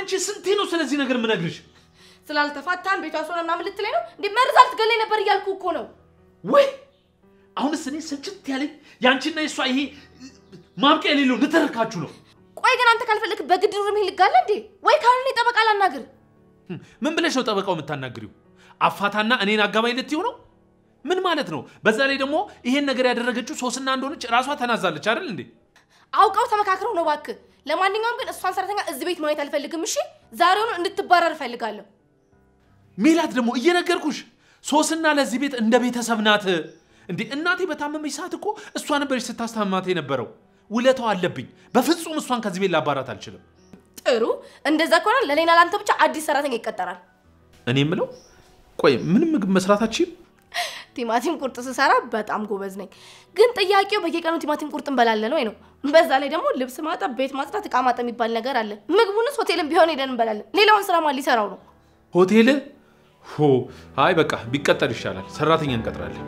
አንቺ ስንቴ ነው ስለዚህ ነገር የምነግርሽ? ስላልተፋታን ቤቷ ሶነ ምናምን ልትለኝ ነው እንዴ? መርዛ ልትገለኝ ነበር እያልኩ እኮ ነው። ወይ አሁንስ እኔ ስልችት ያለኝ የአንቺና የእሷ ይሄ ማብቂያ የሌለው ንትርካችሁ ነው። ቆይ ግን አንተ ካልፈለግ በግድ ሩም ልጋለ እንዴ? ወይ ካልሆነ ጠበቃ ላናግር። ምን ብለሽ ነው ጠበቃው የምታናግሪው? አፋታና እኔን አጋባኝ ልትይው ነው? ምን ማለት ነው? በዛ ላይ ደግሞ ይሄን ነገር ያደረገችው ሶስና እንደሆነች ራሷ ተናዛለች አይደል እንዴ? አውቀው ተመካክረው ነው እባክህ። ለማንኛውም ግን እሷን ሰራተኛ እዚህ ቤት ማየት አልፈልግም። እሺ ዛሬውኑ እንድትባረር እፈልጋለሁ። ሜላት ደግሞ እየነገርኩሽ ሶስና ለዚህ ቤት እንደ ቤተሰብ ናት። እንዴ እናቴ በታመመች ሰዓት እኮ እሷ ነበረች ስታስታማት የነበረው። ውለታው አለብኝ። በፍጹም እሷን ከዚህ ቤት ላባራት አልችልም። ጥሩ፣ እንደዛ ከሆነ ለሌና ለአንተ ብቻ አዲስ ሰራተኛ ይቀጠራል። እኔ የምለው ቆይ ምንም ምግብ መስራታችን ቲማቲም ቁርጥ ስሰራ በጣም ጎበዝ ነኝ። ግን ጥያቄው በየቀኑ ቲማቲም ቁርጥ እንበላለን ወይ ነው? በዛ ላይ ደግሞ ልብስ ማጠብ፣ ቤት ማጽዳት፣ እቃ ማጠብ የሚባል ነገር አለ። ምግቡንስ ሆቴልን ቢሆን ሄደን እንበላለን። ሌላውን ስራ ማን ሊሰራው ነው? ሆቴል ሆ አይ በቃ ቢቀጠር ይሻላል። ሰራተኛ እንቀጥራለን።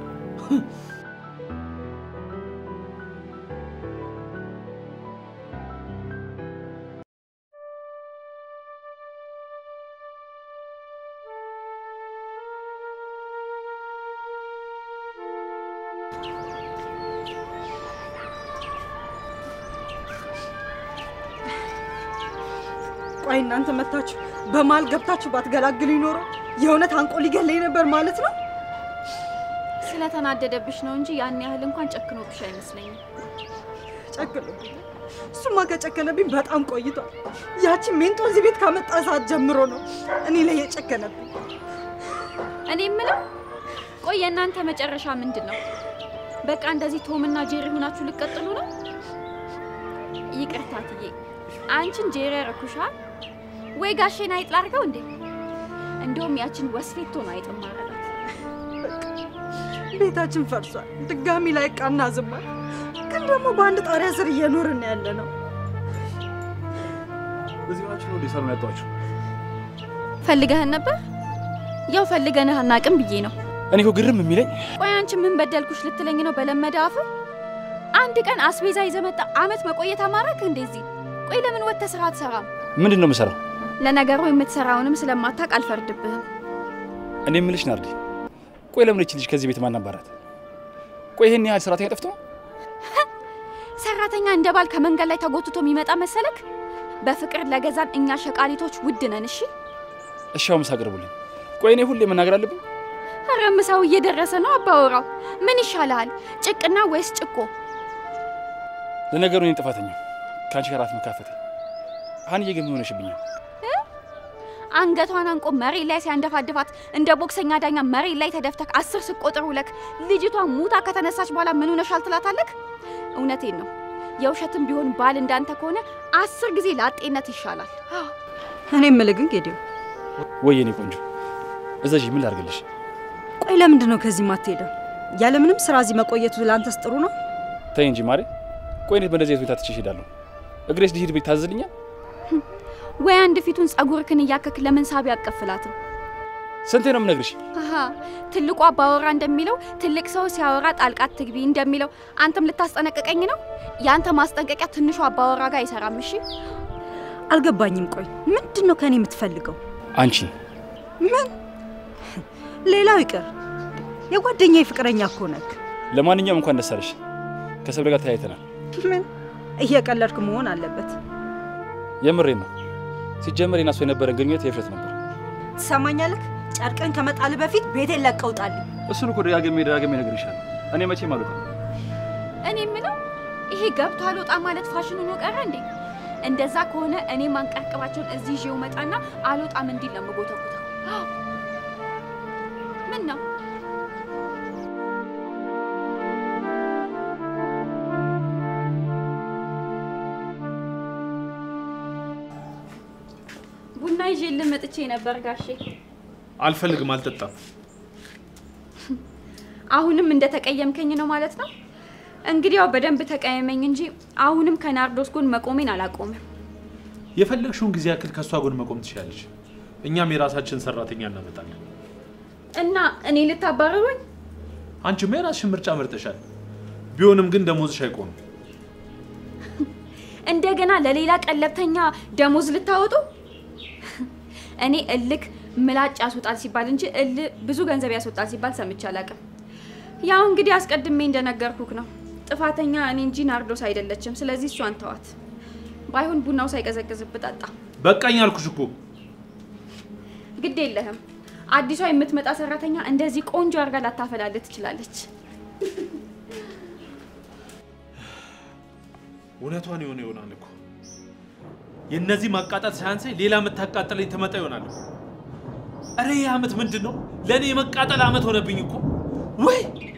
ቆይ እናንተ መታችሁ በመሀል ገብታችሁ ባትገላግሉ ይኖሮ የእውነት አንቆ ሊገለኝ ነበር ማለት ነው። ስለተናደደብሽ ነው እንጂ ያን ያህል እንኳን ጨክኖብሽ አይመስለኝም። ጨክሎ እሱማ ከጨከነብኝ በጣም ቆይቷል። ያቺን ሜንጦ እዚህ ቤት ካመጣ ሰዓት ጀምሮ ነው እኔ ላይ የጨከነብኝ። እኔ የምለው ቆይ የእናንተ መጨረሻ ምንድን ነው? በቃ እንደዚህ ቶምና ጄሪ ሆናችሁ ልቀጥሉ ነው? ይቅርታ ትዬ አንቺን ጄሪ ያረኩሻል ወይ ጋሼን አይጥ ላድርገው እንዴ? እንደውም ያችን ወስፌቶ ነው አይጥ ማረጋት። ቤታችን ፈርሷል። ድጋሚ ላይ ቃና ዝማል። ግን ደግሞ በአንድ ጣሪያ ስር እየኖርን ያለ ነው። በዚህ ናችሁ ነው ሊሰሩ ያጧችሁ? ፈልገህን ነበር? ያው ፈልገንህ አናቅም ብዬ ነው። እኔ እኮ ግርም የሚለኝ ቆይ አንቺ ምን በደልኩሽ ልትለኝ ነው? በለመደ አፍ አንድ ቀን አስቤዛ ይዘህ መጣ አመት መቆየት አማረክ እንደዚህ? ቆይ ለምን ወጥተህ ስራ አትሰራም? ምንድን ነው የምሰራው? ለነገሩ የምትሰራውንም ስለማታውቅ አልፈርድብህም። እኔ የምልሽ ናርዲ፣ ቆይ ለምን እቺ ልጅ ከዚህ ቤት ማናባራት? ቆይ ይሄን ያህል ሰራተኛ ጠፍቶ ነው? ሰራተኛ እንደ ባል ከመንገድ ላይ ተጎትቶ የሚመጣ መሰለክ? በፍቅር ለገዛን እኛ ሸቃሊቶች ውድ ነን። እሺ እሺ አሁን ምሳ አቅርቡልኝ። ቆይ እኔ ሁሌ መናገር አለብኝ? ኧረ ምሳው እየደረሰ ነው አባወራው። ምን ይሻልሃል ጭቅና ወይስ ጭቆ? ለነገሩ እኔ ጥፋተኛ ከአንቺ ጋር አፍ መካፈቴ። ሀንዬ ግን ምን ሆነሽብኛል? አንገቷን አንቆ መሬት ላይ ሲያንደፋድፋት እንደ ቦክሰኛ ዳኛ መሬት ላይ ተደፍተክ አስር ስቆጥር ውለክ ልጅቷ ሙታ ከተነሳች በኋላ ምን ሆነሻል ትላታለክ? እውነቴን ነው። የውሸትም ቢሆን ባል እንዳንተ ከሆነ አስር ጊዜ ላጤነት ይሻላል። እኔ የምልህ ግን ጌዲዮ፣ ወይ የኔ ቆንጆ እዘዥ፣ ምን ላድርግልሽ? ቆይ ለምንድን ነው ከዚህ ማትሄደው? ያለምንም ስራ እዚህ መቆየቱ ለአንተስ ጥሩ ነው? ተይ እንጂ ማሬ። ቆይ እንዴት በእንደዚህ አይነት ሁኔታ ትቼሽ እሄዳለሁ? እግሬስ ሊሄድ ቤት ታዝልኛል? ወይ አንድ ፊቱን ጸጉርክን እያከክ ለምን ሳቢ አቀፍላትም? ስንቴ ነው የምነግርሽ? አሃ ትልቁ አባወራ እንደሚለው ትልቅ ሰው ሲያወራ ጣልቃት ትግቢ እንደሚለው አንተም ልታስጠነቅቀኝ ነው? ያንተ ማስጠንቀቂያ ትንሹ አባወራ ጋር አይሰራም። እሺ አልገባኝም። ቆይ ምንድን ነው ከኔ የምትፈልገው? አንቺ ምን? ሌላው ይቅር የጓደኛ ፍቅረኛ እኮ ነክ። ለማንኛውም እንኳን ደስ አለሽ። ከሰብለ ጋር ተለያይተናል። ምን እየቀለድክ መሆን አለበት። የምሬን ነው። ሲጀመር የናሱ የነበረን ግንኙነት የውሸት ነበር። ትሰማኛለህ? ጨርቅን ከመጣል በፊት ቤቴን ለቀውጣልኝ። እሱን እኮ ደጋግሜ ደጋግሜ እነግርሻለሁ። እኔ መቼም አልወጣም። እኔ የምለው ይሄ ገብቶ አልወጣ ማለት ፋሽን ሆኖ ቀረ እንዴ? እንደዛ ከሆነ እኔ ማንቀርቅባቸውን እዚህ ይዤው መጣና አልወጣም እንዲል ነው የምጎተጉተው። ምን ነው ቡና ይዤልህ መጥቼ ነበር ጋሼ። አልፈልግም፣ አልጠጣም። አሁንም እንደተቀየምከኝ ነው ማለት ነው? እንግዲህ ያው በደንብ ተቀየመኝ እንጂ አሁንም ከናርዶስ ጎን መቆሜን አላቆምም። የፈለግሽውን ጊዜ ያክል ከእሷ ጎን መቆም ትችላለች። እኛም የራሳችን ሰራተኛ እናመጣለን። እና እኔ ልታባረሩኝ? አንቺማ የራስሽን ምርጫ መርጠሻል። ቢሆንም ግን ደሞዝሽ አይቆምም። እንደገና ለሌላ ቀለብተኛ ደሞዝ ልታወጡ? እኔ እልክ ምላጭ ያስወጣል ሲባል እንጂ እል ብዙ ገንዘብ ያስወጣል ሲባል ሰምቼ አላውቅም። ያው እንግዲህ አስቀድሜ እንደነገርኩክ ነው። ጥፋተኛ እኔ እንጂ ናርዶስ አይደለችም። ስለዚህ እሷን ተዋት። ባይሆን ቡናው ሳይቀዘቅዝብ ጠጣ። በቃኝ አልኩሽ እኮ። ግድ የለህም። አዲሷ የምትመጣ ሰራተኛ እንደዚህ ቆንጆ አድርጋ ላታፈላልህ ትችላለች። እውነቷን የሆነ ይሆናል እኮ የእነዚህ ማቃጠል ሳያንሰኝ ሌላ የምታቃጥለኝ ትመጣ ይሆናል እኮ። እረ ይህ ዓመት ምንድን ነው? ለእኔ የመቃጠል ዓመት ሆነብኝ እኮ ወይ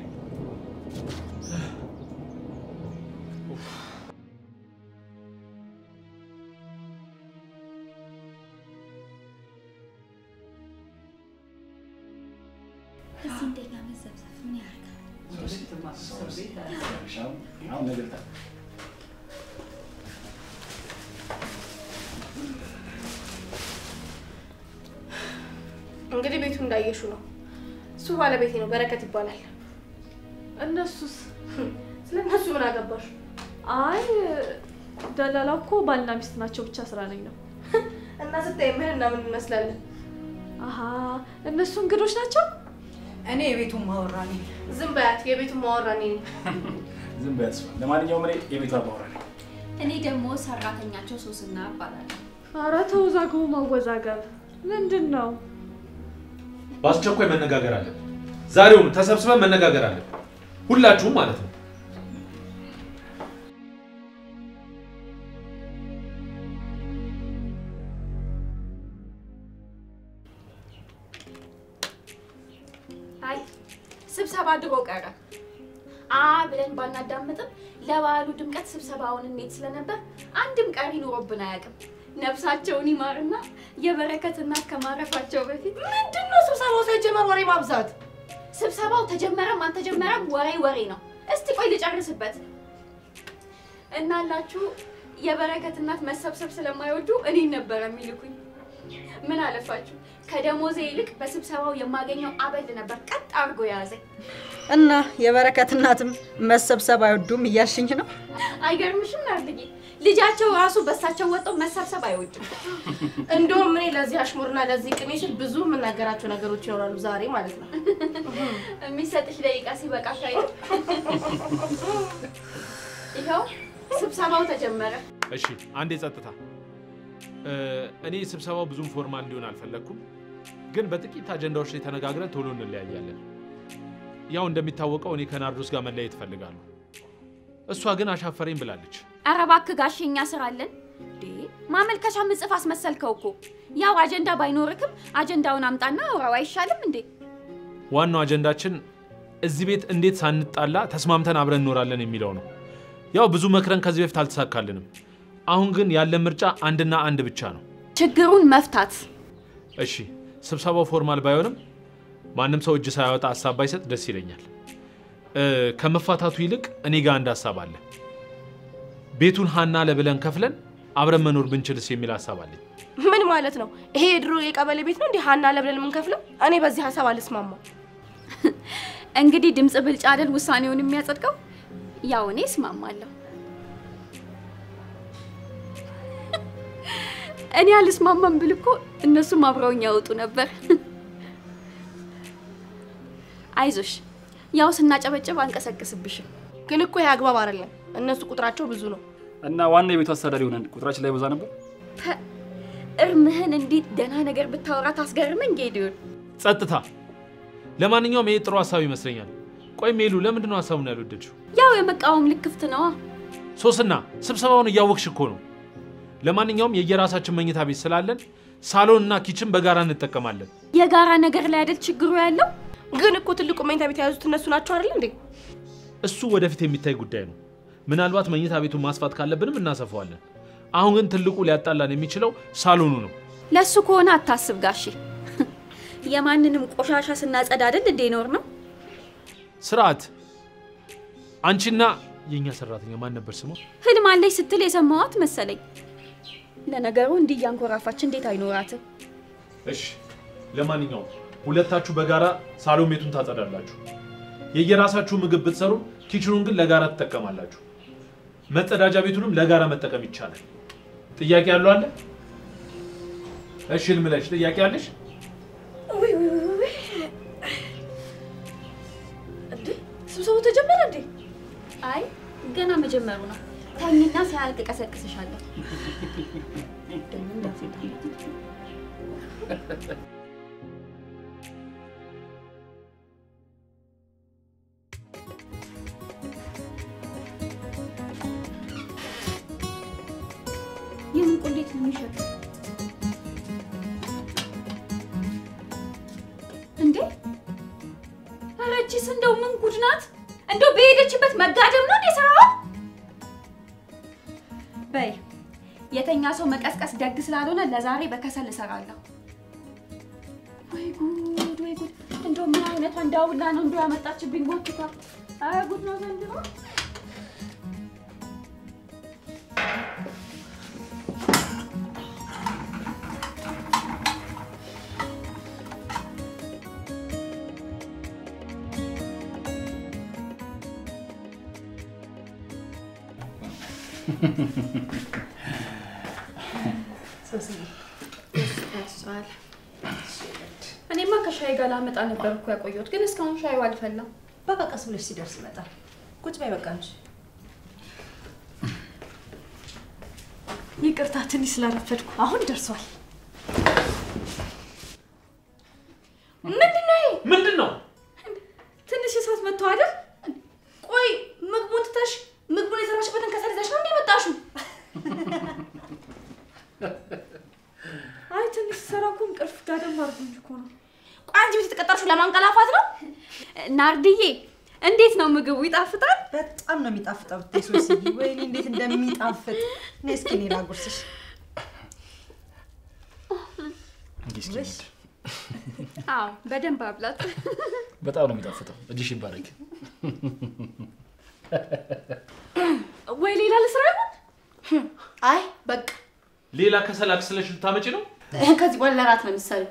እንግዲህ ቤቱ እንዳየሹ ነው። እሱ ባለቤቴ ነው፣ በረከት ይባላል። እነሱስ? ስለ እነሱ ምን አገባሽ? አይ ደላላው እኮ ባልና ሚስት ናቸው ብቻ ስራ ነኝ ነው። እና ስታይ ምን እና ምን እንመስላለን? አሀ እነሱ እንግዶች ናቸው። እኔ የቤቱን ማወራ ነኝ። ዝም በያት፣ የቤቱን ማወራ እኔ ነኝ። ዝም በያት እሷ። ለማንኛውም እኔ የቤቷ አባወራ ነኝ። እኔ ደግሞ ሰራተኛቸው ሶስና እባላለሁ። አረ ተወዛግቡ ማወዛገብ ምንድን ነው? በአስቸኳይ መነጋገር አለን። ዛሬውኑ ተሰብስበን መነጋገር አለን። ሁላችሁም ማለት ነው። አይ ስብሰባ ድሮ ቀረ። አ ብለን ባናዳምጥም ለበዓሉ ድምቀት ስብሰባውን እንዴት ስለነበር አንድም ቀሪ ኑሮብን አያውቅም። ነፍሳቸውን ይማርና የበረከት እናት ከማረፋቸው በፊት ምንድን ነው ስብሰባው ሳይጀመር ወሬ ማብዛት? ስብሰባው ተጀመረም አልተጀመረም ወሬ ወሬ ነው። እስቲ ቆይ ልጨርስበት። እናላችሁ የበረከት እናት መሰብሰብ ስለማይወዱ እኔን ነበረ የሚልኩኝ። ምን አለፋችሁ ከደሞዜ ይልቅ በስብሰባው የማገኘው አበል ነበር ቀጥ አድርጎ የያዘኝ። እና የበረከት እናትም መሰብሰብ አይወዱም እያልሽኝ ነው? አይገርምሽም ናርድዬ? ልጃቸው ራሱ በሳቸው ወጥተው መሰብሰብ አይወድም። እንደውም እኔ ለዚህ አሽሙርና ለዚህ ቅኔ ስል ብዙ የምናገራቸው ነገሮች ይኖራሉ ዛሬ ማለት ነው። የሚሰጥሽ ደቂቃ ሲበቃ ሻይ ይኸው ስብሰባው ተጀመረ። እሺ አንዴ ጸጥታ። እ፣ እኔ ስብሰባው ብዙም ፎርማል እንዲሆን አልፈለግኩም፣ ግን በጥቂት አጀንዳዎች ላይ ተነጋግረን ቶሎ እንለያያለን። ያው እንደሚታወቀው እኔ ከናርዶስ ጋር መለያየት እፈልጋለሁ። እሷ ግን አሻፈረኝ ብላለች። ኧረ እባክህ ጋሼ እኛ ስራ አለን እንዴ? ማመልከቻ ምጽፍ አስመሰልከው እኮ። ያው አጀንዳ ባይኖርክም አጀንዳውን አምጣና አውራው አይሻልም እንዴ? ዋናው አጀንዳችን እዚህ ቤት እንዴት ሳንጣላ ተስማምተን አብረን እንኖራለን የሚለው ነው። ያው ብዙ መክረን ከዚህ በፊት አልተሳካልንም። አሁን ግን ያለን ምርጫ አንድና አንድ ብቻ ነው። ችግሩን መፍታት እሺ ስብሰባው ፎርማል ባይሆንም ማንም ሰው እጅ ሳያወጣ ሀሳብ ባይሰጥ ደስ ይለኛል። እ፣ ከመፋታቱ ይልቅ እኔ ጋር አንድ ሀሳብ አለ። ቤቱን ሀና ለብለን ከፍለን አብረን መኖር ብንችልስ የሚል ሀሳብ አለኝ። ምን ማለት ነው? ይሄ የድሮ የቀበሌ ቤት ነው እንዲህ ሀና ለብለን የምንከፍለው? እኔ በዚህ ሀሳብ አልስማማም። እንግዲህ ድምፅ ብልጫ አይደል ውሳኔውን የሚያጸድቀው? ያው እኔ እስማማለሁ። እኔ አልስማማም ብል እኮ እነሱም አብረውኝ ያወጡ ነበር። አይዞሽ፣ ያው ስናጨበጭብ አንቀሰቅስብሽም። ግን እኮ ይሄ አግባብ አይደለም። እነሱ ቁጥራቸው ብዙ ነው። እና ዋና የቤቱ አስተዳዳሪ ሆነን ቁጥራችን ላይ በዛ ነበር። ፐ፣ እርምህን እንዴት ደህና ነገር ብታወራ ታስገርመኝ ጌዲዮን። ጸጥታ። ለማንኛውም ይሄ ጥሩ ሀሳብ ይመስለኛል። ቆይ ሜሉ፣ ለምንድን ነው ሀሳቡን ያልወደድሽው? ያው የመቃወም ልክፍት ነዋ። ሶስና ስብሰባውን እያወቅሽ እኮ ነው። ለማንኛውም የየራሳችን መኝታ ቤት ስላለን ሳሎን እና ኪችን በጋራ እንጠቀማለን። የጋራ ነገር ላይ አይደል ችግሩ ያለው? ግን እኮ ትልቁ መኝታ ቤት የያዙት እነሱ ናቸው አይደል እንዴ? እሱ ወደፊት የሚታይ ጉዳይ ነው። ምናልባት መኝታ ቤቱን ማስፋት ካለብንም እናሰፋዋለን። አሁን ግን ትልቁ ሊያጣላን የሚችለው ሳሎኑ ነው። ለሱ ከሆነ አታስብ ጋሼ። የማንንም ቆሻሻ ስናጸዳ አይደል እንዴ ኖር ነው። ስርዓት። አንቺና የእኛ ሰራተኛ ማን ነበር ስሟ? ህልም አለች ስትል የሰማዋት መሰለኝ። ለነገሩ እንዲህ እያንኮራፋች እንዴት አይኖራትም? እሺ፣ ለማንኛውም ሁለታችሁ በጋራ ሳሎን ቤቱን ታጸዳላችሁ። የየራሳችሁ ምግብ ብትሰሩ፣ ኪችኑን ግን ለጋራ ትጠቀማላችሁ። መጸዳጃ ቤቱንም ለጋራ መጠቀም ይቻላል። ጥያቄ ያለው አለ? እሺ ልምለሽ፣ ጥያቄ አለሽ? ውይ ውይ ውይ ውይ። እንዴ ስብሰባው ተጀመረ እንዴ? አይ ገና መጀመሩ ነው። ተኝና ሳያልቅ ቀሰቅስሻለሁ። ደግሞ እንዳትወጣ። የምን ቆንዴት ነው የሚሸጥ እንዴ? ኧረ እቺስ እንደው ምን ጉድ ናት? እንደው በሄደችበት መጋደም ነው እንዴ ስራዋ? በይ የተኛ ሰው መቀስቀስ ደግ ስላልሆነ ለዛሬ በከሰል እሰራለሁ። ወይ ጉድ ወይ ጉድ! እንደው ምን አይነቷ እንዳውላ ነው እንደው ያመጣችብኝ ጎትታ። ኧረ ጉድ ነው ዘንድሮ። እኔማ ከሻይ ጋር ላመጣ ነበር እኮ ያቆየሁት፣ ግን እስካሁን ሻዩ አልፈላም። በቃ ቀስ ብለሽ ሲደርስ ይመጣል። ቁጭ በይ በቃ እንጂ። ይቅርታ ትንሽ ስላረፈድኩ። አሁን ደርሷል። ምንድን ነው ይሄ? ምንድን ነው? ትንሽ እሳት መጥተው አይደል? ቆይ ምግቡን ትተሽ ምግቡን የሰራሽበትን ከሰል ይዘሽ ነው እንዴ የመጣሽው? አይ ትንሽ ስራ እኮ እንቅልፍ ጋደም አድርጎኝ እኮ ነው። ቆይ አንቺ ቤት የተቀጠርሽው ለማንቀላፋት ነው? ናርድዬ እንዴት ነው ምግቡ? ይጣፍጣል? በጣም ነው የሚጣፍጠው ብታይ ሶስዬ፣ ወይኔ እንዴት እንደሚጣፍጥ። እኔ እስኪ እኔ ላጉርስሽ። እንጂ እስኪ ውይ፣ አዎ በደንብ አብላት። በጣም ነው የሚጣፍጠው። እጅሽ ይባረክ። ወይ ሌላ ልስራ ይሆን? አይ በቃ ሌላ ከሰል አክስለሽ ልታመጪ ነው? ከዚህ በኋላ ለራት ነው የምትሰሪው።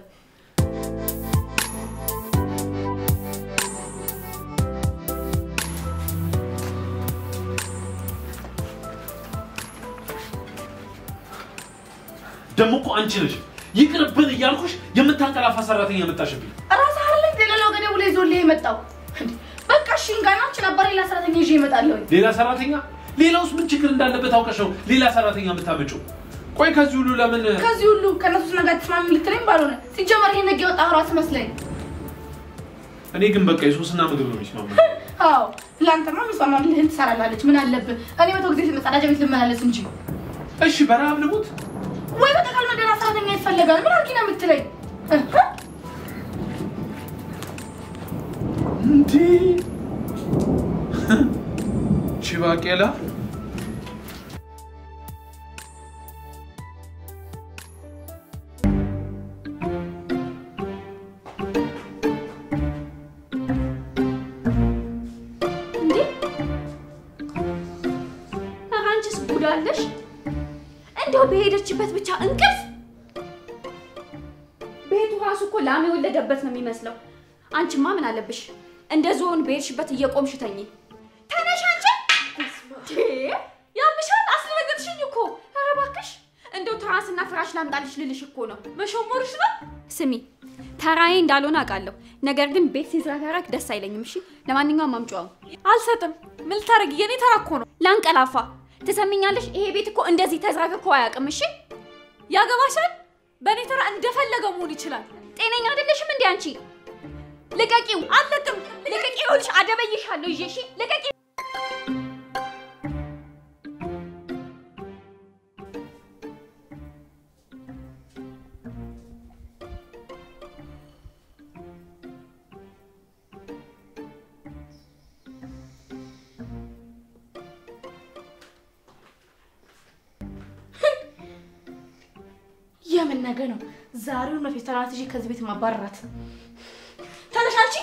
ደግሞ እኮ አንቺ ነሽ ይቅርብን እያልኩሽ የምታንቀላፋ ሰራተኛ የመጣሽብኝ። ራስህ አይደል ሌላው ገደቡ ላይ ዞልህ የመጣው? እንዴ፣ በቃ እሺ እንጋናች ነበር ሌላ ሰራተኛ ይዤ እመጣለሁ። ሌላ ሰራተኛ? ሌላውስ ምን ችግር እንዳለበት አውቀሽ ነው ሌላ ሰራተኛ የምታመጪው? ቆይ ከዚህ ሁሉ ለምን ከዚህ ሁሉ ከእነሱ ነገር ተስማሚ ልትለኝ ባልሆነ ሲጀመር ይሄን ነገ የወጣ ራስ መስለኝ። እኔ ግን በቃ የሶስና ምግብ ነው የሚስማማ። አዎ ለአንተማ የሚስማማልህን ትሰራላለች። ምን አለብህ? እኔ መቶ ጊዜ መጸዳጃ ቤት ልመላለስ እንጂ እሺ በረሀብ ልሙት? ወይ በጠቃል መደና ሰራተኛ ይፈለጋል። ምን አድርጊ ነው የምትለኝ? እህ? እንዴ ቺባቄላ እንዴ ኧረ አንቺስ ጉድ አለሽ? እንደው በሄደችበት ብቻ እንቅልፍ። ቤቱ ራሱ እኮ ላም የወለደበት ነው የሚመስለው። አንቺማ ምን አለብሽ? እንደ ዝሆን በሄድሽበት እየቆምሽ ተኝ። ተነሽ አንቺ። እንዴ ያምሻል፣ አስደነገጥሽኝ እኮ። ኧረ እባክሽ እንደው ትራስና ፍራሽ ላምጣልሽ ልልሽ እኮ ነው። መሾሞርሽ ነው? ስሚ ተራዬ እንዳልሆነ አውቃለሁ፣ ነገር ግን ቤት ሲዝረከረክ ደስ አይለኝም። እሺ ለማንኛውም አምጪው። አልሰጥም። ምን ልታረጊ? የኔ ተራ እኮ ነው። ላንቀላፋ ትሰሚኛለሽ? ይሄ ቤት እኮ እንደዚህ ተዝረክርኮ አያውቅም። እሺ ያገባሻል? በእኔ ተራ እንደፈለገ መሆን ይችላል። ጤነኛ አይደለሽም እንዴ አንቺ? ልቀቂው! አለቅም! ልቀቂው! ይኸውልሽ አደበይሻለሁ ይዤ። እሺ ልቀቂ! የምን ነገ ነው? ዛሬውን ነው ፌስታላት ይዤ ከዚህ ቤት ማባረራት። ተነሽ አንቺ።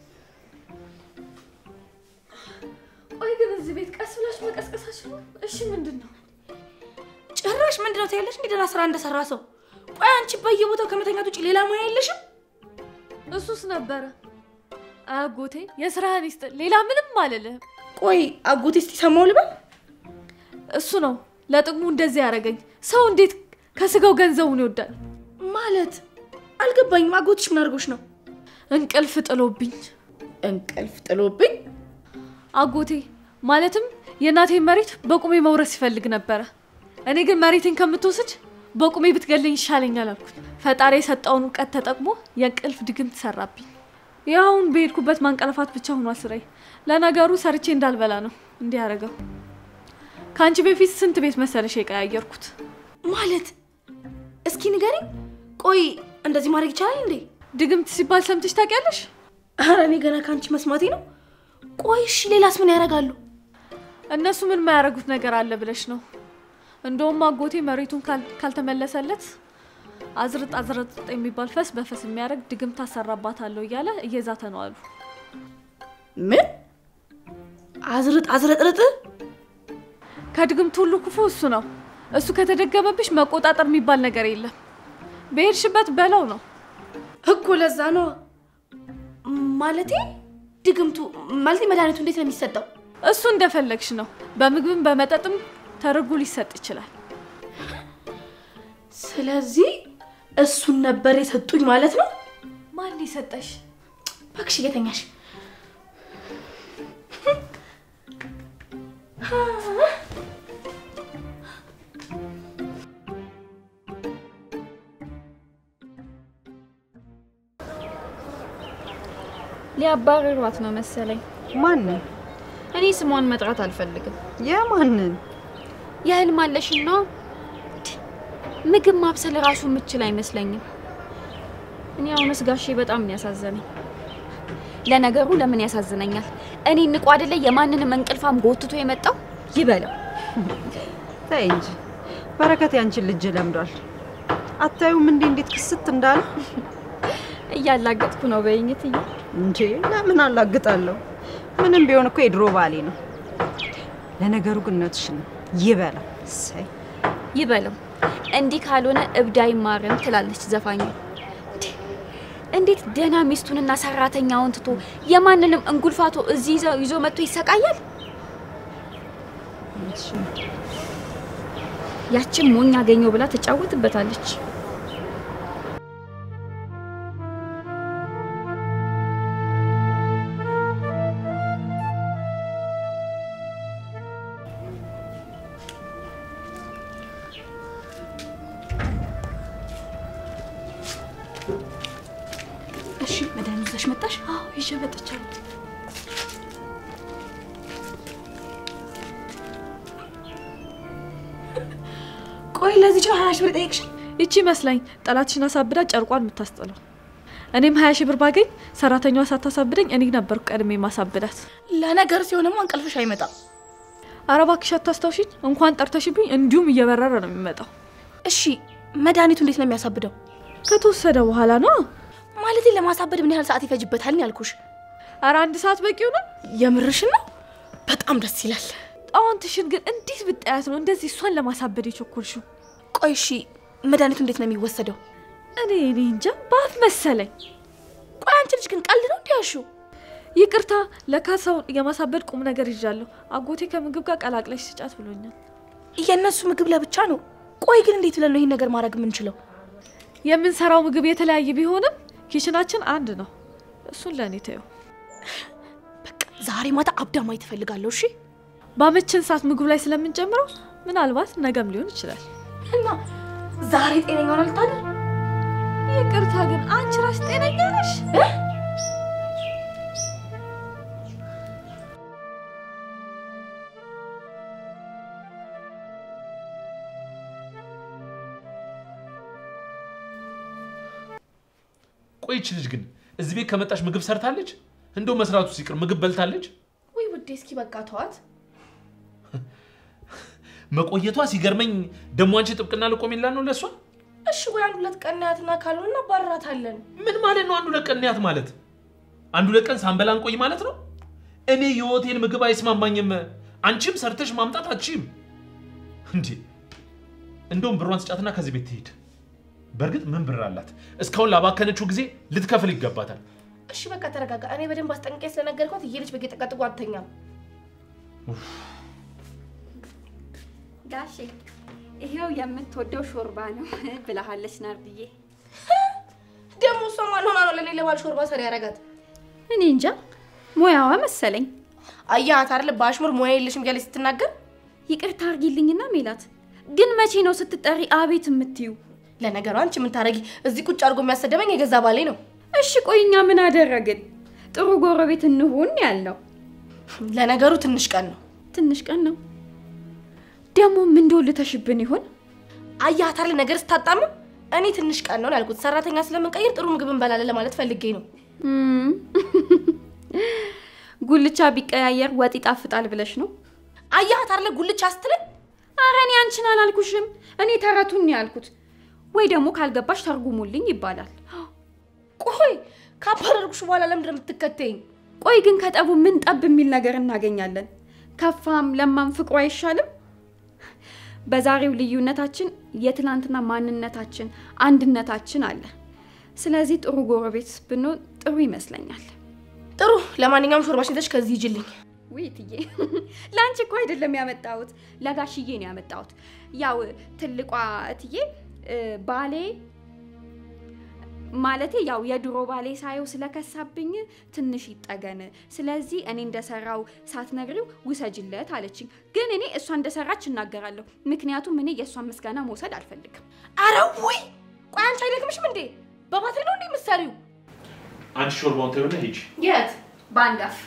ቆይ ግን እዚህ ቤት ቀስ ብላችሁ መቀስቀሳችሁ ነው? እሺ ምንድን ነው? ጭራሽ ምንድን ነው ትያለሽ? እንዲህ ደህና ስራ እንደሰራ ሰው። ቆይ አንቺ በየቦታው ከመተኛት ውጭ ሌላ ሙያ የለሽም? እሱስ ነበረ አጎቴ። የስራህን ይስጥ። ሌላ ምንም አልልህም። ቆይ አጎቴ እስቲ ሰማው ልበል? እሱ ነው ለጥቅሙ እንደዚህ ያደረገኝ። ሰው እንዴት ከስጋው ገንዘቡን ይወዳል? ማ ማለት አልገባኝም። አጎትሽ ምን አድርጎሽ ነው? እንቅልፍ ጥሎብኝ እንቅልፍ ጥሎብኝ? አጎቴ ማለትም የእናቴን መሬት በቁሜ መውረስ ይፈልግ ነበረ። እኔ ግን መሬቴን ከምትወስድ በቁሜ ብትገለኝ ይሻለኛል አልኩት። ፈጣሪ የሰጠውን እውቀት ተጠቅሞ የእንቅልፍ ድግምት ሰራብኝ። ያሁን በሄድኩበት ማንቀለፋት ብቻ ሆኗ ስራዬ። ለነገሩ ሰርቼ እንዳልበላ ነው እንዲህ ያደረገው። ከአንቺ በፊት ስንት ቤት መሰለሽ የቀያየርኩት? ማለት እስኪ ንገሪኝ። ቆይ እንደዚህ ማድረግ ይቻላል እንዴ? ድግምት ሲባል ሰምተሽ ታውቂያለሽ? ኧረ እኔ ገና ከአንቺ መስማቴ ነው። ቆይ እሺ፣ ሌላስ ምን ያደርጋሉ? እነሱ ምን የማያደርጉት ነገር አለ ብለሽ ነው? እንደውም አጎቴ መሬቱን ካል- ካልተመለሰለት አዝርጥ አዝርጥ የሚባል ፈስ በፈስ የሚያደርግ ድግምት አሰራባታለሁ እያለ እየዛተ ነው አሉ። ምን አዝርጥ አዝረጥርጥ? ከድግምት ሁሉ ክፉ እሱ ነው። እሱ ከተደገመብሽ መቆጣጠር የሚባል ነገር የለም። በሄድሽበት በለው ነው። እኮ ለዛ ነው ማለቴ። ድግምቱ ማለቴ መድኃኒቱ እንዴት ነው የሚሰጠው? እሱ እንደፈለግሽ ነው። በምግብም በመጠጥም ተደርጎ ሊሰጥ ይችላል። ስለዚህ እሱን ነበር የሰጡኝ ማለት ነው። ማን የሰጠሽ? እባክሽ እየተኛሽ ሊያባረሯት ነው መሰለኝ። ማንን? እኔ ስሟን መጥራት አልፈልግም። የማንን? የህልም አለሽን ነው። ምግብ ማብሰል ራሱ የምችል አይመስለኝም። እኔ አሁንስ ጋሼ በጣም ነው ያሳዘነኝ። ለነገሩ ለምን ያሳዝነኛል? እኔ ንቁ አይደለ የማንንም እንቅልፋም ጎትቶ የመጣው ይበለው። ተይ እንጂ በረከት ያንቺን ልጅ ለምዷል። አታዩም እንዴ እንዴት ክስት እንዳለ እያላገጥኩ ነው በይኝ እትዬ። እንጂ ለምን አላግጣለሁ? ምንም ቢሆን እኮ የድሮ ባሌ ነው። ለነገሩ ግን እውነትሽን ነው። ይበላ እሰይ ይበለው። እንዲህ ካልሆነ እብድ አይማርም ትላለች ዘፋኙ። እንዴት ደህና ሚስቱንና ሰራተኛውን ትቶ የማንንም እንጉልፋቶ እዚህ ይዘው ይዞ መጥቶ ይሰቃያል? እውነትሽን ነው። ያችን ሞኝ አገኘው ብላ ትጫወትበታለች። እሺ፣ መድኃኒት ይዘሽ መጣሽ? አዎ ይዤ መጥቻለሁ። ቆይ ለዚህ ጭ ሀያ ሺህ ብር ጠየቅሽ? ይቺ ይመስላኝ ጠላትሽን አሳብዳ ጨርቋን የምታስጥለው። እኔም ሀያ ሺህ ብር ባገኝ ሰራተኛዋ ሳታሳብደኝ እኔ ነበርኩ ቀድሜ ማሳብዳት። ለነገር ሲሆንማ እንቅልፍሽ አይመጣም። ኧረ እባክሽ አታስታውሽኝ። እንኳን ጠርተሽብኝ እንዲሁም እየበረረ ነው የሚመጣው። እሺ፣ መድኃኒቱ እንዴት ነው የሚያሳብደው? ከተወሰደ በኋላ ነው። ማለቴ ለማሳበድ ምን ያህል ሰዓት ይፈጅበታል ነው ያልኩሽ። ኧረ አንድ ሰዓት በቂው ነው። የምርሽን ነው? በጣም ደስ ይላል። ጣውንትሽን ግን እንዴት ብጣያት ነው እንደዚህ እሷን ለማሳበድ የቸኮልሽው? ቆይ እሺ፣ መድኃኒቱ እንዴት ነው የሚወሰደው? እኔ እኔ እንጃ በአፍ መሰለኝ። ቆይ አንቺ ልጅ ግን ቀልድ ነው እንዲያሹ? ይቅርታ ለካ ሰውን የማሳበድ ቁም ነገር ይዣለሁ። አጎቴ ከምግብ ጋር ቀላቅለሽ ስጫት ብሎኛል። የእነሱ ምግብ ለብቻ ነው። ቆይ ግን እንዴት ብለን ነው ይህን ነገር ማድረግ የምንችለው? የምንሰራው ምግብ የተለያየ ቢሆንም ኪችናችን አንድ ነው። እሱን ለእኔ ተየው። በቃ ዛሬ ማታ አብዳ ማየት እፈልጋለሁ። እሺ ባመችን ሰዓት ምግብ ላይ ስለምንጨምረው ምናልባት ነገም ሊሆን ይችላል። እና ዛሬ ጤነኛ ሆና ልታድር? ይቅርታ ግን አንቺ ራስ ጤነኛ ነሽ? ቆይች ልጅ ግን እዚህ ቤት ከመጣች ምግብ ሰርታለች? እንደው መስራቱ ሲቅር ምግብ በልታለች? ወይ ውዴ፣ እስኪ በቃ ተዋት። መቆየቷ ሲገርመኝ ደሞ አንቺ ጥብቅና ልቆሜላ ነው ለእሷ? እሺ ወይ አንድ ሁለት ቀን ናያትና ካልሆነ እናባርራታለን። ምን ማለት ነው? አንዱ ለቀን ያት ማለት አንዱ ለቀን ሳንበላ እንቆይ ማለት ነው? እኔ የሆቴል ምግብ አይስማማኝም። አንቺም ሰርተሽ ማምጣት አትችይም እንዴ? እንደውም ብሯን ስጫትና ከዚህ ቤት ትሄድ። በእርግጥ ምን ብር አላት? እስካሁን ላባከነችው ጊዜ ልትከፍል ይገባታል። እሺ በቃ ተረጋጋ። እኔ በደንብ አስጠንቅቄ ስለነገርኳት እየሄደች በጌጠቀጥቁ አትተኛም። ጋሼ ይሄው የምትወደው ሾርባ ነው ብለሃለች ናርድዬ። ደግሞ እሷ ማን ሆና ነው ለኔ ለባል ሾርባ ሰሪ ያረጋት? እኔ እንጃ ሙያዋ መሰለኝ። አያት አይደል በአሽሙር ሙያ የለሽም እያለች ስትናገር። ይቅርታ አርጊልኝና ሜላት፣ ግን መቼ ነው ስትጠሪ አቤት የምትዩ? ለነገሩ አንቺ ምን ታረጊ? እዚህ ቁጭ አድርጎ የሚያሰደበኝ የገዛ ባሌ ነው። እሺ ቆይ እኛ ምን አደረግን? ጥሩ ጎረቤት እንሁን ያልነው ለነገሩ ትንሽ ቀን ነው። ትንሽ ቀን ነው። ደግሞ ምን እንደወልተሽብን ይሆን? አያት አይደል ነገር ስታጣምም እኔ ትንሽ ቀን ነው ያልኩት። ሰራተኛ ስለምንቀይር ጥሩ ምግብ እንበላለን ለማለት ፈልጌ ነው። እም፣ ጉልቻ ቢቀያየር ወጥ ይጣፍጣል ብለሽ ነው? አያት አይደል ጉልቻ ስትለኝ አረ እኔ አንቺን አላልኩሽም። እኔ ተረቱን ነው ያልኩት። ወይ ደግሞ ካልገባሽ ተርጉሙልኝ ይባላል። ቆይ ካባረርኩሽ በኋላ ለምንድን ነው የምትከተይኝ? ቆይ ግን ከጠቡ ምን ጠብ የሚል ነገር እናገኛለን? ከፋም ለማም ፍቅሩ አይሻልም? በዛሬው ልዩነታችን የትናንትና ማንነታችን፣ አንድነታችን አለ። ስለዚህ ጥሩ ጎረቤት ብንሆን ጥሩ ይመስለኛል። ጥሩ። ለማንኛውም ሾርባሽን ይዘሽ ከዚህ ሂጂልኝ። ውይ እትዬ፣ ለአንቺ እኮ አይደለም ያመጣሁት፣ ለጋሽዬ ነው ያመጣሁት። ያው ትልቋ እትዬ እ፣ ባሌ ማለቴ ያው የድሮ ባሌ ሳየው ስለከሳብኝ ትንሽ ይጠገን፣ ስለዚህ እኔ እንደሰራው ሳትነግሪው ውሰጅለት አለችኝ። ግን እኔ እሷ እንደሰራች እናገራለሁ፣ ምክንያቱም እኔ የእሷን ምስጋና መውሰድ አልፈልግም። አረ ውይ! ቆይ አንቺ አይደክምሽም እንዴ? በባትሪ ነው እንዴ የምትሰሪው? አንቺ ሾርባውን ተይውና ሂጂ። የት በአንድ አፍ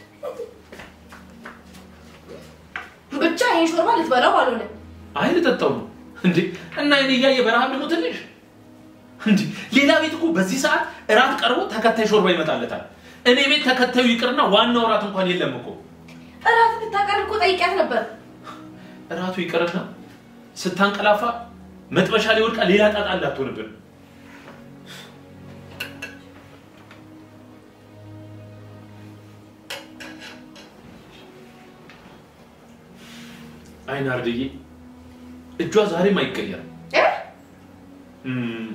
ብቻ ይሄን ሾርባ ልትበላው አልሆነ። አይ ልጠጣው ነው እንዴ? እና እኔ እያየ በረሃብ ደግሞ ትንሽ እንዴ? ሌላ ቤት እኮ በዚህ ሰዓት እራት ቀርቦ ተከታይ ሾርባ ይመጣለታል። እኔ ቤት ተከታዩ ይቅርና ዋናው እራት እንኳን የለም እኮ። እራት እንድታቀርብ እኮ ጠይቂያት ነበር። እራቱ ይቅርና ስታንቀላፋ መጥበሻ ላይ ወድቃ ሌላ ጣጣ እንዳትሆንብን። አይን አርድዬ እጇ ዛሬም አይቀየርም። እ? እም፣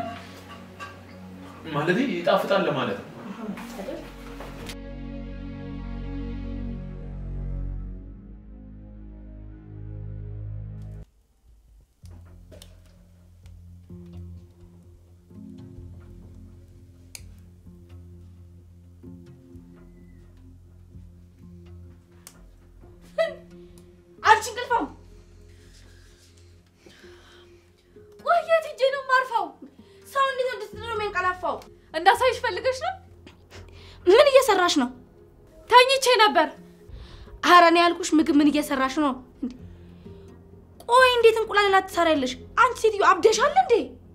ማለቴ ይጣፍጣል ለማለት ነው። አንቺ እንቅልፋም ቆይ የት ሂጄ ነው የማርፈው? ሰው እንዴት ነው እንድትድር ነው የሚያንቀላፋው? እንዳሳይሽ ፈልገሽ ነው? ምን እየሰራሽ ነው? ተኝቼ ነበር። ኧረ እኔ ያልኩሽ ምግብ ምን እየሰራሽ ነው? እንዴ! ቆይ እንዴት እንቁላል ላ ትሰሪያለሽ? አንቺ ሴትዮ አብደሻል እንዴ?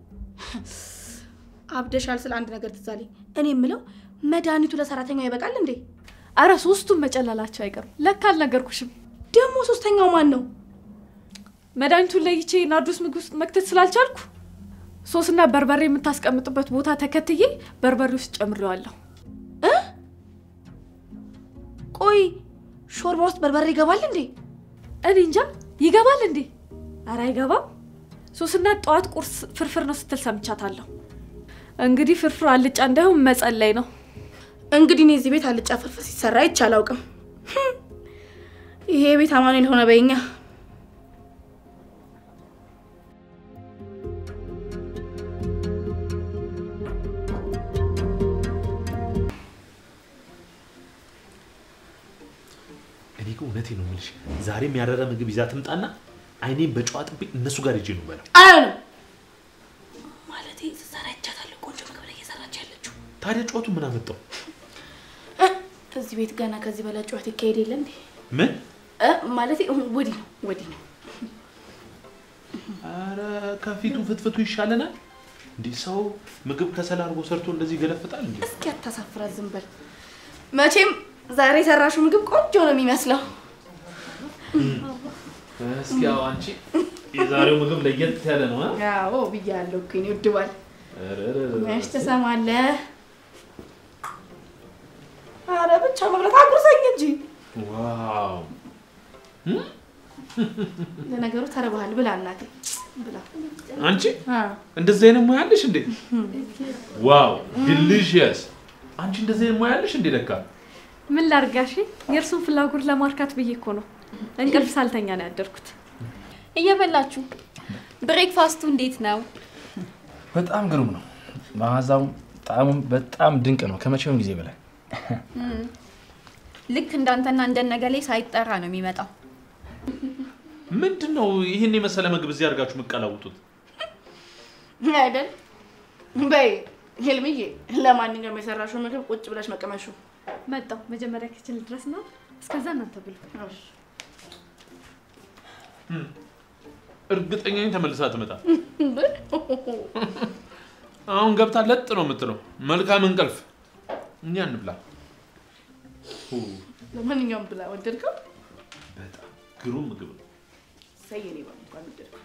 አብደሻል ስለ አንድ ነገር ትዝ አለኝ። እኔ የምለው መድኃኒቱ ለሰራተኛው ይበቃል እንዴ? አረ ሶስቱም መጨለላቸው አይቀርም። ለካ አልነገርኩሽም። ደግሞ ሶስተኛው ማን ነው? መድኃኒቱን ለይቼ ናርዶስ ምግብ ውስጥ መክተት ስላልቻልኩ ሶስና በርበሬ የምታስቀምጥበት ቦታ ተከትዬ በርበሬ ውስጥ ጨምሬዋለሁ። ቆይ ሾርባ ውስጥ በርበሬ ይገባል እንዴ? እኔ እንጃ ይገባል እንዴ? አረ አይገባም። ሶስና ጠዋት ቁርስ ፍርፍር ነው ስትል ሰምቻታለሁ። እንግዲህ ፍርፍር አልጫ እንዳይሆን መጸለይ ነው። እንግዲህ እኔ እዚህ ቤት አልጫ ፍርፍር ሲሰራ አይቼ አላውቅም። ህም፣ ይሄ ቤት አማኑኤል ሆነ በይኛ። እኔ ግን እውነቴን ነው የምልሽ፣ ዛሬ የሚያረረ ምግብ ይዛ ትምጣና አይኔን በጨዋ ጥቤ እነሱ ጋር ሂጅ ነው በለው። አይሆንም ማለቴ ስትሰራ አይቻታለሁ። ቆንጆ ምግብ ላይ እየሰራች ያለችው ታዲያ ጨዋቱ ምን አመጣው? እ፣ እዚህ ቤት ገና ከዚህ በላይ ጨዋታ ይካሄድ የለ እንዴ? ምን? እ፣ ማለቴ ወዲህ ነው ወዲህ ነው። አረ ከፊቱ ፍትፍቱ ይሻለናል። እንዲህ ሰው ምግብ ከሰል አድርጎ ሰርቶ እንደዚህ ገለፍጣል እንዴ? እስኪ አታሳፍራት፣ ዝም በል። መቼም ዛሬ የሰራሽው ምግብ ቆንጆ ነው የሚመስለው። እስኪ ያው አንቺ የዛሬው ምግብ ለየት ያለ ነው። አ? አዎ ብያለሁ እኮ የእኔ ውድ ባል። ኧረ ኧረ ኧረ። መች ትሰማለህ? አረ ብቻ መብላት አጉርሰኝ እንጂ። ዋው ለነገሩ ተርበሃል፣ ብላ እናቴ ብላ። አንቺ አ፣ እንደዚህ አይነት ሙያ አለሽ እንዴ? ዋው ዲሊሽየስ። አንቺ እንደዚህ አይነት ሙያ አለሽ እንዴ? ለካ ምን ላርጋሽ? የእርሱን ፍላጎት ለማርካት ብዬ እኮ ነው እንቅልፍ ሳልተኛ ነው ያደርኩት። እየበላችሁ ብሬክፋስቱ እንዴት ነው? በጣም ግሩም ነው። መዓዛውም ጣዕሙም በጣም ድንቅ ነው፣ ከመቼውም ጊዜ በላይ። ልክ እንዳንተና እንደነገሌ ሳይጠራ ነው የሚመጣው። ምንድን ነው ይህን የመሰለ ምግብ እዚህ አድርጋችሁ የምቀላውጡት? አይደል? በይ ሄልምዬ፣ ለማንኛውም የሰራሽው ምግብ ቁጭ ብለሽ መቀመሹ። መጣው መጀመሪያ ኪችን ድረስ ነው። እስከዛ እናንተ ብሉ። እርግጠኛ ነኝ ተመልሳ ትመጣ። አሁን ገብታ ለጥ ነው የምትለው። መልካም እንቅልፍ። እኛ እንብላ። ሁ፣ ለማንኛውም ብላ ወደድከው? በጣም ግሩም ምግብ ነው። ሰየኔ ባል እንኳን ወደድከው።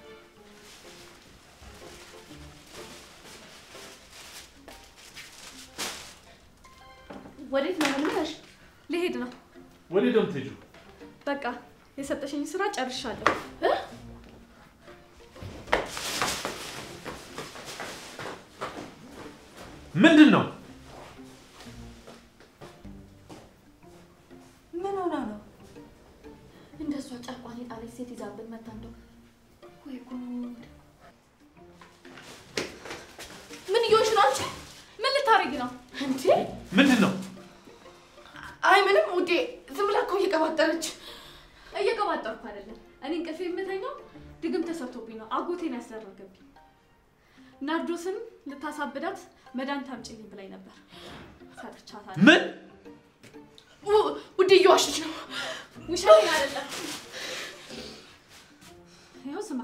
ወዴት ነው የምልሽ? ሊሄድ ነው። ወደ ደም ትሄጁ በቃ የሰጠሽኝ ስራ ጨርሻለሁ። ምንድን ነው? ምን ሆና ነው? እንደሷ ጨቋኝ ጣለች ሴት ይዛብን መታ እንደው ወይ ጉድ! ምን እየሆንሽ ነው አንቺ? ምን ልታረጊ ነው? እንዴ? ምንድን ነው? አይ ምንም ውዴ፣ ዝም ብላ እኮ እየቀባጠረች እየቀባጠርኩ አይደለም። እኔ እንቅልፍ የምተኛው ድግም ተሰርቶብኝ ነው። አጎቴን ያስደረገብኝ። ናርዶስን ልታሳብዳት መድኃኒት አምጪልኝ ብላኝ ነበር። ሰጥቻታለሁ። ምን ው- ውዴ እየዋሸች ነው። ውሸት አይደለም። ይኸው ስማ፣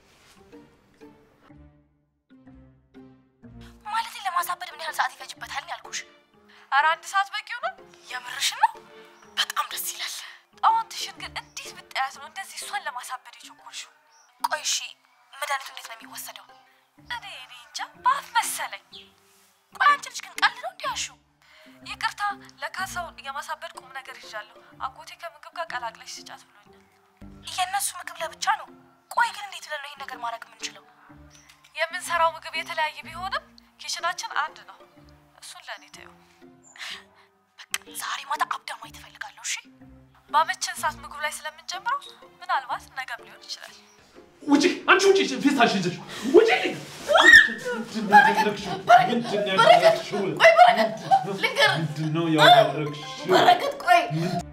ማለቴ ለማሳበድ ምን ያህል ሰዓት ይፈጅበታል ነው ያልኩሽ? ኧረ አንድ ሰዓት በቂው ነው። የምርሽን ነው? በጣም ደስ ይላል። ጣዋንትሽን ግን እንዴት ብታያት ነው እንደዚህ እሷን ለማሳበድ የቸኮልሽው? ቆይ እሺ፣ መድኃኒቱ እንዴት ነው የሚወሰደው? እኔ እኔ እንጃ በአፍ መሰለኝ። ቆይ አንቺ ልጅ ግን ቀልድ ነው እንዲያሹ ይቅርታ ለካሳው የማሳበድ ቁም ነገር ይዣለሁ። አጎቴ ከምግብ ጋር ቀላቅለሽ ስጫት ብሎኛል። የእነሱ ምግብ ለብቻ ነው። ቆይ ግን እንዴት ብለን ነው ይሄን ነገር ማድረግ የምንችለው? የምንሰራው ምግብ የተለያየ ቢሆንም ኪችናችን አንድ ነው። እሱን ለእኔ ተይው። በቃ ዛሬ ማታ አብዳ ማየት እፈልጋለሁ። እሺ ባመችን ሰዓት ምግብ ላይ ስለምንጀምረው ምናልባት ነገም ሊሆን ይችላል። ውጪ! አንቺ ውጪ! ፌስታሽን ይዘሽ ውጪ! ምንድን ነው ያደረግሽው? ምንድን ነው ያደረግሽው? ልንገርህ ምንድን ነው ያደረግሽው? በረከት፣ ቆይ